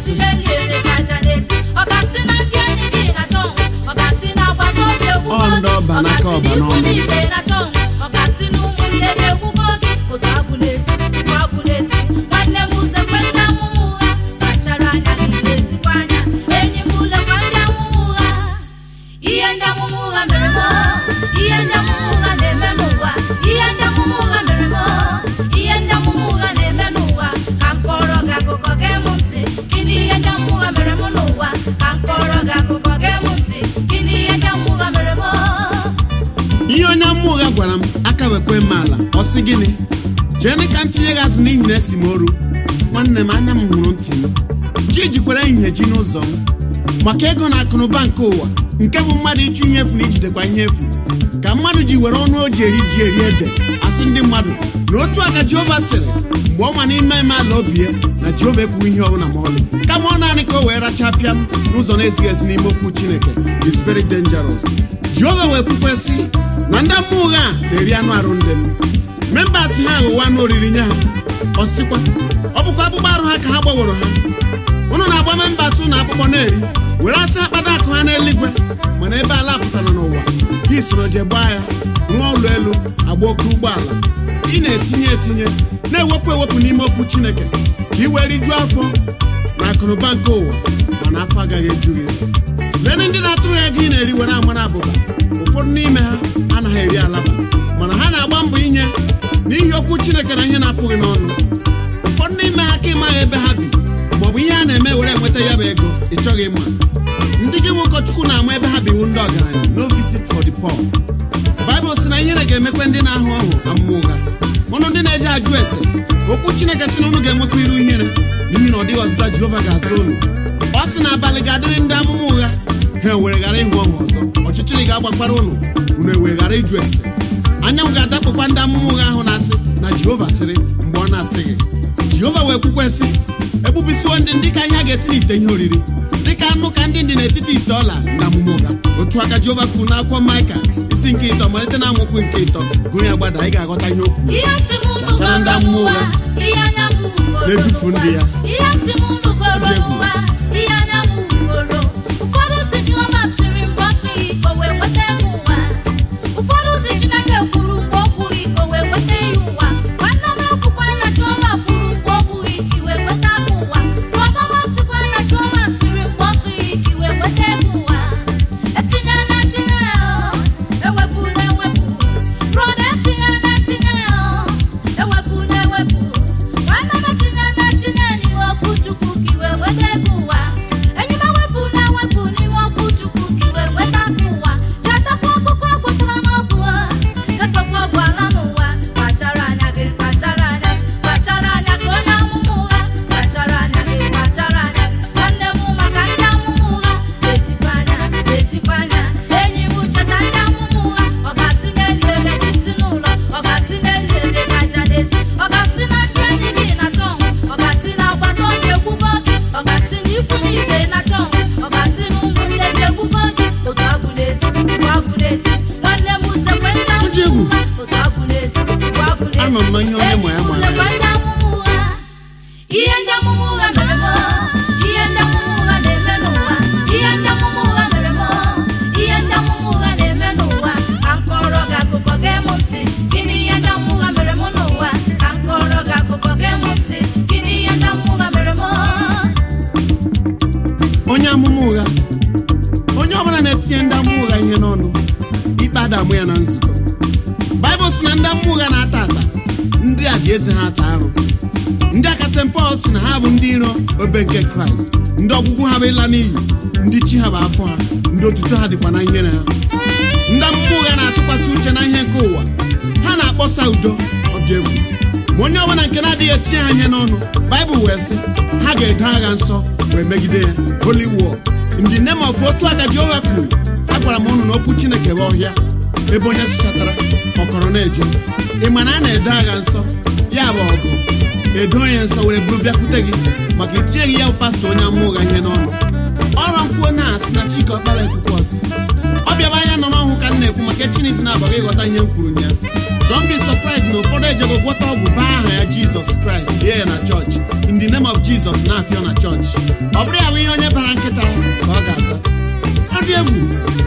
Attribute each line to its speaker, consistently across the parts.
Speaker 1: ọgasị n'elu ere ka aja na-esi ọgasị na ndị enyi gị na-achọ onwe ọgasị na agbata obi ekwugo
Speaker 2: Ọ ndị ọba n'aka ọba
Speaker 1: ọgasị
Speaker 2: n'ọnụ.
Speaker 1: n'ikwu n'ibe na-achọ onwe ọgasị na ụmụnne gị ekwugo gị otu abụ na-esi otu abụ na-esi nwanne m uzekwe ndị amụma ụgha kpachara anya gị na-esikwa anya enyi m ulekwa ndị amụma ụgha ihe ndị amụma ụgha mere m ihe ndị amụma ụgha na-eme n'ụwa ihe ndị amụma ụgha mere m ihe ndị amụma ụgha na-eme n'ụwa ka m kọrọ gị akụkọ gee m ntị gịnị ihe ndị amụma ụgha mere m n'ụwa ka m kọrọ gị akụkọ gee m ntị gịnị ihe ndị amụma ụgha mere m
Speaker 2: ihe onye mmụọ ụgha gwara m aka wekwe m ala ọ sị gịnị jee ka m tinye gị azụ n'ihi na esi m oru nwanne m anya m hụrụ ntị m chi jikwara ehihie ji n'ụzọ m maka ego na akụnụba nke ụwa nke bụ mmadụ ịchụ ihe efu na ijidekwa ihe efu ka mmadụ ji were ọnụ o ji eri ji eri ede asị ndị mmadụ na otu aka jehova sịrị mgbe ọ nwa n'ime ime ala obi ya na jehova ekwughị ihe ọbụla ma ọlị kama ọ naanị ka o wee rachapịa m n'ụzọ na-ezighị ezi n'ime okwu chineke is very dangerous jehova wee kwukwesị na ndị mmụọ ụgha a na-eri anụ arụ ndị m membas ha aghụwa anụ oriri nye ha ọsịkwa ọ bụkwa akpụkpọ arụ ha ka ha gbaworo ha ụnụ na-agba membas ụnụ akpụkpọ na-eri were asị akpata akụ ha n'eluigwe mana ebe ala pụtara n'ụwa gị soro je gbaa ya rụọ ụlọ elu agba oke ụgbọala ị na-etinye etinye na-ewepụ ewepụ n'ime okwu chineke ka ị wee rijuo afọ na akụnụba nke ụwa mana afọ agaghị eju gị lee ndị na-atụrụ ya ego ị na-eri were amara abụba ụfọdụ n'ime ha anaghị eri alaba mana ha na-agba mbọ inye n'ihi okwu chineke na ihe na-apụghị n'ọnụ ụfọdụ n'ime ha ka ịmaghị ebe ha bi maọbụ ihe a na-eme were enweta ya bụ ego ị chọghị ịma ndị gị nwe ụkọchukwu na-ama ebe ha biwu ndị ọgaranya no visit for the poor baịbụl sị na ihere ga-emekwe ndị na-ahụ ọhụ amụma ụgha ụnụ ndị na-eje ajụ ese okwu chineke sị na ụnụ ga-enwekwa iru ihere n'ihi na ọ dịghị ọzịza jehova ga-aza ụnụ ọ sị na abalị ga-adịrị ndị amụma ụgha ha ewere ghara ịhụ ọhụ ọzọ ọchịchịrị ga-agbakwara ụnụ unu ewere ghara ịjụ ese anyanwụ ga-adakpụkwa ndị amụma ụgha ahụ na-asị na jehova sịrị mgbe ọ na-asịghị jehova wee kwukwesị egbubisiwo ndị ndị ka ihe a ga-esi n'ite ihe oriri dịka anụ ka ndị dị n'etiti ite ọla na amụma ụgha otu aka jehova kwuru n'akwụkwọ maịka isi nke ịtọ malite na amaokwu nke ịtọ gụrụ ya gbada anyị ga-aghọta ihe okwu
Speaker 1: ihe ntị m unu
Speaker 2: Gbasara ndị
Speaker 1: goro
Speaker 2: amụma
Speaker 1: n'ụwa
Speaker 2: ụgha
Speaker 1: ihe anya m hụgoro
Speaker 2: na-edufu ndị ya.
Speaker 1: ihe ntị m unu goro
Speaker 2: Ọ dị egwu.
Speaker 1: n'ụwa ihe anya m hụgoro ụfọdụ si Jehova sịrị mgbe ọ sịghị ka o wee weta ya ụwa ụfọdụ si Chineke kwuru mgbe o kwughị ka o wee weta ya ụwa nwanne m akwụkwọ na Jehova kwuru mgbe o kwughị ka i wee weta ya ụwa brọda m sịkwa na Jehova sịrị mgbe ọ sịghị ka i wee weta ya ụwa etinye na etinye ya ewepụ na ewepụ brọda etinye na etinye ya ewepụ na ewepụ nwanne m etinye na etinye n'ihe okwu Chukwu ka i wee weta ego ụwa enyi m ewepụ na ewepụ n'ime okwu Chukwu ka i wee weta ego ụwa chetakwa ọkụkọ gwụtara n'ọgwụ efekwa ọgwụ ala n'ụwa kpachara anya gị kpachara anya kpachara anya ka onye amụma ụgha kpachara anya gị kpachara anya nwanne m maka ndị amụma ụgha esikwa anya esikwa anya enyi m cheta ndị amụma ụgha ọ ga-asị n'elu ere gị si n'ụlọ ọ ga-asị n'elu ere gị aja n'ezi ọ ga-asị na ndị enyi gị na-achọ onwe ọ ga-asị na agbata obi ekwugo gị ọ ga-asị na ikwu na ibe na-achọ onwe ọ ga-asị na ụmụnne gị ekwugo gị otu abụ n'ezi otu abụ n'ezi nwanne m usekwe ndị
Speaker 2: Ọ dị egwu.
Speaker 1: amụma ụgha otu abụ n'ezi otu abụ n'ezi
Speaker 2: Anọ m na ihe onye ma ya mara ya.
Speaker 1: Lekwa ndị amụma ụgha ihe ndị amụma ụgha mere m ihe ndị amụma ụgha na-eme n'ụwa ihe ndị amụma ụgha mere m ihe ndị amụma ụgha na-eme n'ụwa ka m kọrọ gị akụkọ gee m ntị gịnị ihe ndị amụma ụgha mere m n'ụwa ka m kọrọ gị akụkọ gee m ntị gịnị ihe ndị amụma ụgha mere m
Speaker 2: onye amụma ụgha onye ọbụla na-etinye ndị amụma ụgha ihe n'ọnụ ikpe adamụ ya na nzukọ baịbụl sị na ndị amụma ụgha na-ata ata ndị a ji eze ha ata arụ ndị aka St. Paul sị na ha bụ ndị iro obe nke kraịst ndị ọgwụgwụ ha bụ ịla n'iyi ndị chi ha bụ afọ ha ndị otuto ha dịkwa na ihere ha ndị amụma ụgha na-atụkwasị uche na ihe nke ụwa ha na-akpọsa udo ọ dị egwu ma onye ọbụla nke na-adịghị etinye ha ihe n'ọnụ baịbụl wee sị ha ga-edo agha nsọ wee megide ya holy war ndị name of otu aka jehova kwuru agwara m ụnụ na okwu chineke bụ ọhịa ebe onye sụchatara ọkọrọ na-eje ị ma na a na-edo agha nsọ ya bụ ọgụ edo onye nsọ were buru bịakwute gị maka itinyeghị ya bụ pastọ onye amụma ụgha ihe n'ọnụ ọrụ nkwuo na-asị na chike ọkpara ekwukwe ọzọ ọ bịaba anya nọ n'ọhụ ka m na-ekwu maka chineke na-abaghị ịghọta ihe m kwuru ya don't be surprised na ụfọdụ ejego gwọta ọgwụ baa aha ya jizọs kraịst lie ya na chọọchị in the name of jizọs na-apịọ na chọọchị ọ bụrụ ya bụ ihe onye bara nkịta ka ọ ga-aza ọ dị egwu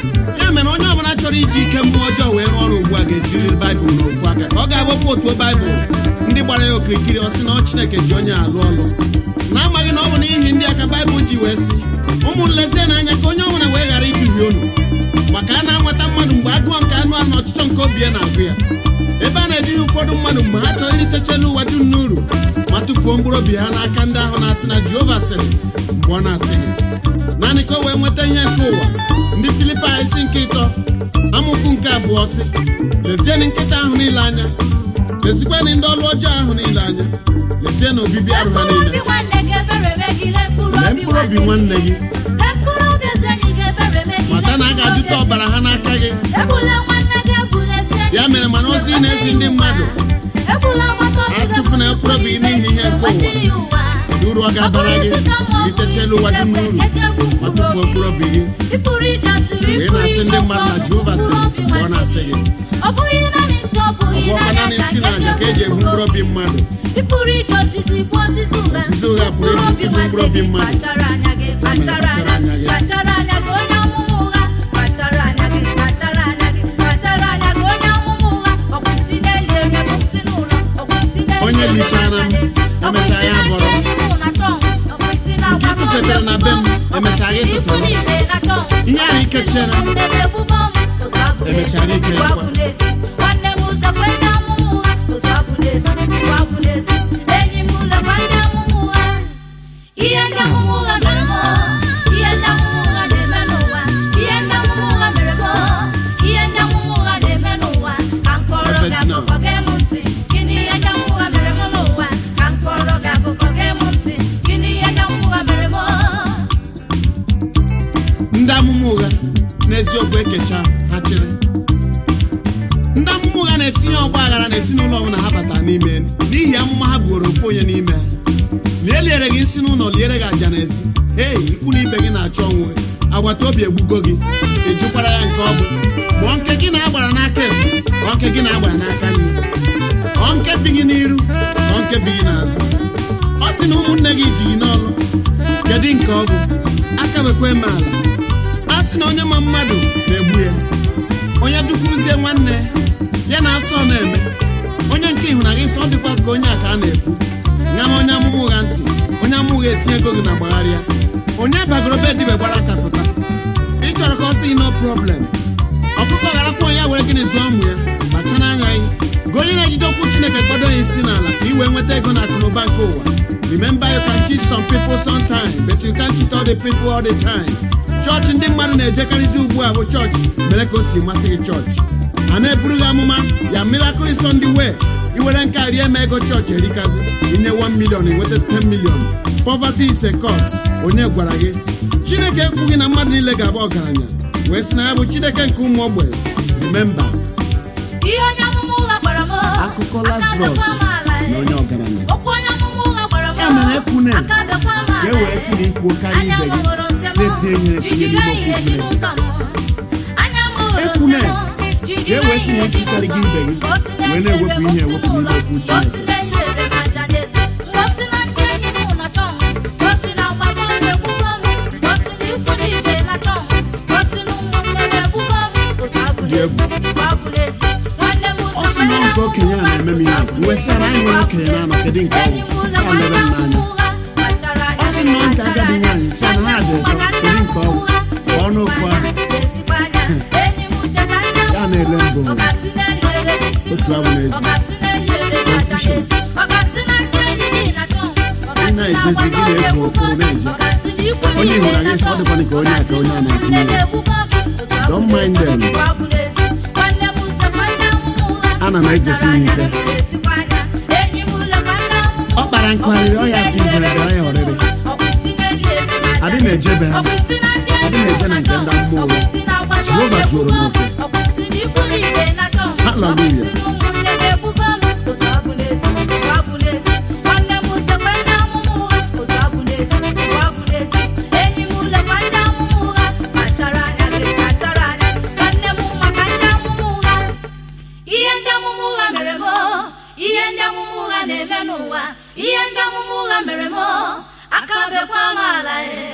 Speaker 2: ya mere onye ọbụla chọrọ iji ike mmụọ ọjọọ wee rụọ ọrụ ugbu a ga-ejiriri baịbụl n'ofu aka ka ọ ga-ewepụ otu baịbụl ndị gbara ya okirikiri ọ sị na ọ chineke ji onye alụ ọlụ na-amaghị na ọ bụ n'ihi ndị aka baịbụl ji wee sị ụmụ nlezie n'anya ka onye ọbụla wee ghara iduhie unu maka a na-anwata mmadụ mgbe agụọ nke anụ ahụ na ọchịchọ nke obi ya na-agụ ya ebe a na-ejighị ụfọdụ mmadụ mgbe ha chọrọ iritechela ụwa dum n'uru ma tụfuo mkpụrụ obi ha n'aka ndị ahụ na-asị na jehova sịrị mgbe ọ na-asịghị naanị ka o wee nweta ihe nke ụwa ndị filipai isi nke ịtọ amaokwu nke abụọ sị lezienụ nkịta ahụ niile anya lezikwanụ ndị ọlụ ọjọọ ahụ niile anya lezienụ obibi arụ ha
Speaker 1: Mkpụrụ
Speaker 2: niile
Speaker 1: obi nwanne gị ebere megide mkpụrụ
Speaker 2: lee
Speaker 1: obi
Speaker 2: mkpụrụ obi nwanne gị
Speaker 1: Lee mkpụrụ obi eze enyi gị ebere megide
Speaker 2: mata na a ga-ajụta
Speaker 1: mkpụrụ obi
Speaker 2: ọbara ha n'aka gị
Speaker 1: Egbula nwanne gị egbula ezi enyi
Speaker 2: ya mere mana ozi ị na-ezi ndị mmadụ
Speaker 1: Egbula nwata obi gị
Speaker 2: atụfuna mkpụrụ obi gị n'ihi ihe nke ụwa
Speaker 1: Kwesịrị ụwa.
Speaker 2: uru ọ ga-abara gị litechela ụwa dum n'uru ma tụfuo mkpụrụ obi gị
Speaker 1: Ị pụrụ ije asịrị, ị
Speaker 2: Mgbe ị
Speaker 1: pụrụ
Speaker 2: na-asị
Speaker 1: ije
Speaker 2: ndị mmadụ na
Speaker 1: ọkụ,
Speaker 2: Jehova sịrị
Speaker 1: mkpụrụ obi
Speaker 2: mgbe ọ
Speaker 1: nwanne
Speaker 2: na-asị
Speaker 1: gị.
Speaker 2: gị
Speaker 1: Ọ bụghị naanị nsọ, ọ
Speaker 2: ọ
Speaker 1: bụghị
Speaker 2: bụ ọkwa naanị isi na aja ka eji ebu mkpụrụ obi mmadụ
Speaker 1: Ị pụrụ ije osisi bụ osisi ụgha.
Speaker 2: Osisi ụgha pụrụ
Speaker 1: Mkpụrụ obi
Speaker 2: ibute mkpụrụ obi
Speaker 1: nwanne gị,
Speaker 2: mmadụ.
Speaker 1: kpachara anya gị, kpachara
Speaker 2: kpachara
Speaker 1: anya
Speaker 2: anya gị.
Speaker 1: kpachara anya gị onye amụma ụgha kpachara anya gị kpachara anya gị kpachara anya gị onye amụma ụgha ọ bụ nsị n'elu ebe bụ nsị n'ụlọ ọ bụ nsị n'elu
Speaker 2: Onye
Speaker 1: ebe
Speaker 2: lichara m,
Speaker 1: ọ bụ
Speaker 2: emechaa
Speaker 1: nsị
Speaker 2: ya
Speaker 1: na-ntị
Speaker 2: bọrọ.
Speaker 1: enyi mụ na tọm, ọ bụ nsị na-agwa
Speaker 2: Nke
Speaker 1: m
Speaker 2: tụfetara na be m,
Speaker 1: ọ bụ
Speaker 2: emechaa ya
Speaker 1: nsị n'ikwu
Speaker 2: tụtụrụ.
Speaker 1: niile na tọm.
Speaker 2: Ihe ahụ ike chere.
Speaker 1: Ọ bụ nsị n'ebe ebubo m, otu abụla ezi,
Speaker 2: Emechara ike
Speaker 1: otu
Speaker 2: ya kwa.
Speaker 1: abụla ezi. Nwanne m ụzọ kwe ndị amụma ụgha, otu abụla ezi, otu abụla ezi. Enyi m lekwa ndị amụma ụgha. Ihe ndị amụma ụgha mere m ihe ndị amụma ụgha na-eme n'ụwa ihe ndị amụma ụgha mere m ihe ndị amụma ụgha na-eme n'ụwa ka m kọrọ gị
Speaker 2: Efesina.
Speaker 1: akụkọ gee m ntị gịnị ihe ndị amụma ụgha mere m n'ụwa ka m kọrọ gị akụkọ gee m ntị gịnị ihe ndị amụma ụgha mere m
Speaker 2: ndị amụma ụgha n'eziokwu ekecha ha chịrị ndị amụma ụgha na-etinye ọgba aghara n'ezinụlọ ọbụla ha batara n'ime n'ihi amụma ha buoro ofu onye n'ime ha lie liere gị nsị n'ụlọ liere gị aja n'ezi hei ikwu na ibe gị na-achọ onwe agbata obi egbugo gị ejukwara ya nke ọ bụ ma ọ nke gị na-agbara n'aka ekpe ọ nke gị na-agbara n'aka nri ọ nke bi gị n'iru ọ nke bi gị n'azụ ọ sị na ụmụnne gị ji gị n'ọrụ kedu nke ọ bụ aka bekwe eme ala a sị na onye ma mmadụ na-egbu ya onye dukwuzie nwanne ya na asọ na-eme onye nke ịhụnanya isi ọ dịkwa ka onye a ka a na-ekwu nya ma onye amụma ụgha ntị onye amụma ụgha etinye ego gị na gbagharịa onye bagoro be dibe gbara aka pụta ị chọrọ ka ọ sị no problem ọkụkọ garakwa onye ya were gịnị zụọ ụmụ ya kpachara anya gị gị onye na-ejide okwu chineke kpọdo ya isi n'ala ka ị wee nweta ego na akụnụba nke ụwa remember you can cheat some people sometime but you can't cheat all the people all the time chọọchị ndị mmadụ na-ejekarịzi ugbu a bụ chọọchị mere ka o si masị gị chọọchị a na-eburu gị amụma ya miracle Sunday way iwere nke a rie ma ego chọọchị erikazi inye 1 million inweta 10 million poverty is a cause onye gwara gị chineke ekwughị na mmadụ niile ga-abụ ọgaranya wee sị na ya bụ chineke nke ụmụ ogbenye remember
Speaker 1: ihe onye amụma ụgha gwara m
Speaker 2: Akụkọ
Speaker 1: aka
Speaker 2: Lazarus
Speaker 1: adakwa m ala
Speaker 2: na onye ọgaranya
Speaker 1: okwu onye amụma ụgha gwara m
Speaker 2: Ya mere ekwune.
Speaker 1: aka adakwa m ala
Speaker 2: ka e wee sị na ikwuo karịa
Speaker 1: anya
Speaker 2: ibe
Speaker 1: m
Speaker 2: gị
Speaker 1: hụrụ ntem
Speaker 2: na-etinye ihe etinye
Speaker 1: jijiri
Speaker 2: n'ime
Speaker 1: ehihie
Speaker 2: okwu
Speaker 1: dị
Speaker 2: Chineke
Speaker 1: n'ụzọ m anya m hụrụ
Speaker 2: Ekwune.
Speaker 1: ntem jijiri
Speaker 2: ka e wee sị na
Speaker 1: ehihie dị
Speaker 2: ekwukarị gị
Speaker 1: n'ụzọ
Speaker 2: ibe
Speaker 1: m.
Speaker 2: gị
Speaker 1: Ka o si na
Speaker 2: wee na-ewepụ ihe ewepụ n'ime okwu
Speaker 1: ka o si
Speaker 2: Chineke
Speaker 1: na ihe ere m aja n'ezi ka o si na ndị enyi m na-achọ m ka o si na mgbagọ m egbugbo m ka o si na ikwu na ibe na-achọ m ka o si na ụmụnne m egbugbo m otu abụla
Speaker 2: Dị egwu.
Speaker 1: ezi otu abụla ezi nwanne m
Speaker 2: ọ sị na ọ nke okenye a na-eme m ihe wee sị na anyị nwere okenye na-anọ kedu nke ọ bụ ya lere m n'anya ọ sị na ọ nke agadi nwaanyị sị na ha dị ụtọ kedu nke ọ bụ pụọ n'okwu ahụ ya na-ele mbụ otu abụ n'ezi Confusion. Ị na-ejezi gị na-ebu okpuru na-eje onye hụrụ anyị sị ọ dịkwana ka onye a ka onye a na-etinye ya Don't mind them. Ana m ejesi ya ike. ọ kpara nkụgharịrị ọ ya si mberede ọ ya ọrịrị adị na-ejebe ha adị na-eje na nke ndị mmụọ ụgha Jehova zuoro m oke Hallelujah.
Speaker 1: ihe ndị amụma ụgha mere m ihe ndị amụma ụgha na-eme n'ụwa ihe ndị amụma ụgha mere m bekwa m ala e